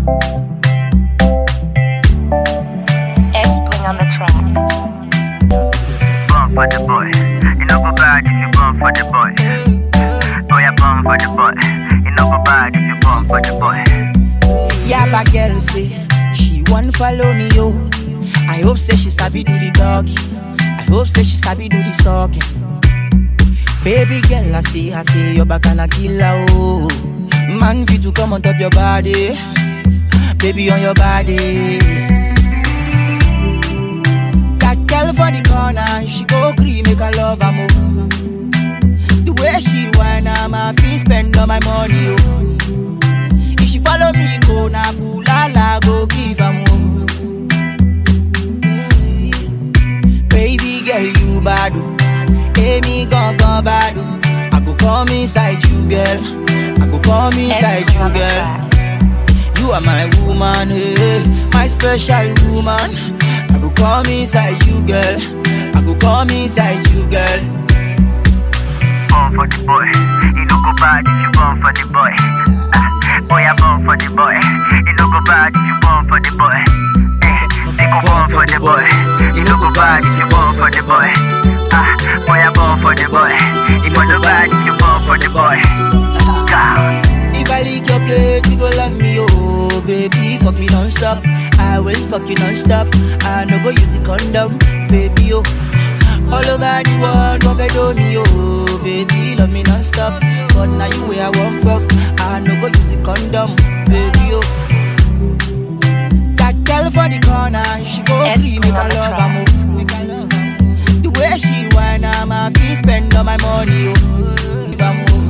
S Bling on the track. Born for the boy. You know go bad if you born for the boy. Oh yeah, born for the boy. You know go bad if you born for the boy. Yeah, but girl say she want follow me yo. I hope say she sabi do the doggy. I hope say she sabi do the sucking. Baby girl, I say, I say your back and a killer oh. Man fit to come on top your body, baby on your body. That girl for the corner, she go green make her love her more. The way she whine, I'm a fee spend all my money oh. If she follow me, go na bulala, go give her more. Baby girl, you bad, oh. Amy gon' gon' bad, oh. I go come inside you, girl. I go come S inside Bling you, on the girl. track. You are my woman, hey, my special woman. I go come inside you, girl. I go come inside you, girl. Born for the boy. You know go bad if you born for the boy. Ah, oh yeah, born for the boy. You know go bad if you born for the boy. Eh, they go born for the boy. You know go bad if you born for the boy. Ah, oh yeah, born for the boy. You know go bad if you born for the boy. God. If I lick your plate, you go love me, oh baby. Fuck me non-stop. I will fuck you non-stop. I no go use the condom, baby, oh. All over the world, go fed on me, oh baby. Love me non-stop. But now you where I want fuck. I no go use the condom, baby, oh. That girl for the corner, she go S free, make her on the love her track. more. Make her love her more. The way she whine, I'm a fee spend all my money, oh. Give her more.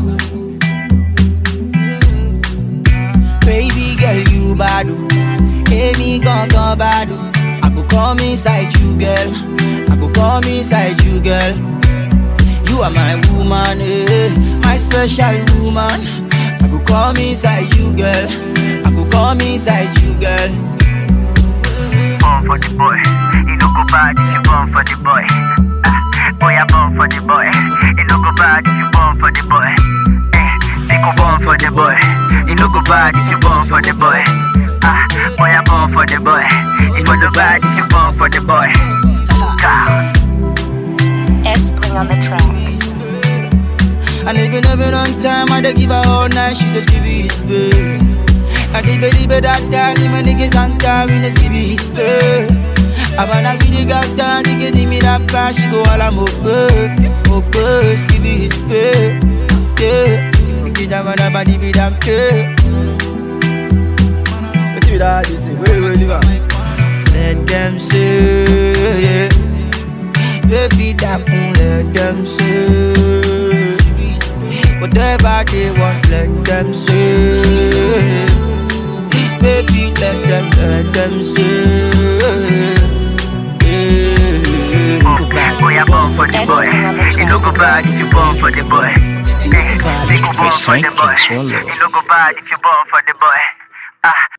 Baby girl, you bad. oh. Amy gon' gon' bad. oh. I go come inside you, girl. I go come inside you, girl. You are my woman, eh, my special woman. I go come inside you, girl. I go come inside you, girl. born for the boy. You know go bad if you born for the boy. Ah, boy, I born for the boy. You know go bad if you born for the boy. Eh, they go born for the boy. You know go bad if you born for the boy. Ah, boy, I born for the boy. You know go bad if you born for the boy. God. S Bling on the track. And even even on time, I dey give her all night. She says, "Give me his babe." And the baby baby that time, my niggas on time, we say, "Give me his babe." I wanna give the god down, they give me that pass. She go all I'm of birth, of course, give me his babe. Yeah, give that man a body be damn yeah. What you that? This thing, wait, wait, wait. Let them say, yeah. Baby, that boom, let them say. Whatever they want, let them say. Baby, let them, let them say. Yeah. Boy, I born for the boy. You know go bad if you born for the boy. Eh, they go born for the boy. You know go bad if you born for the boy. Ah,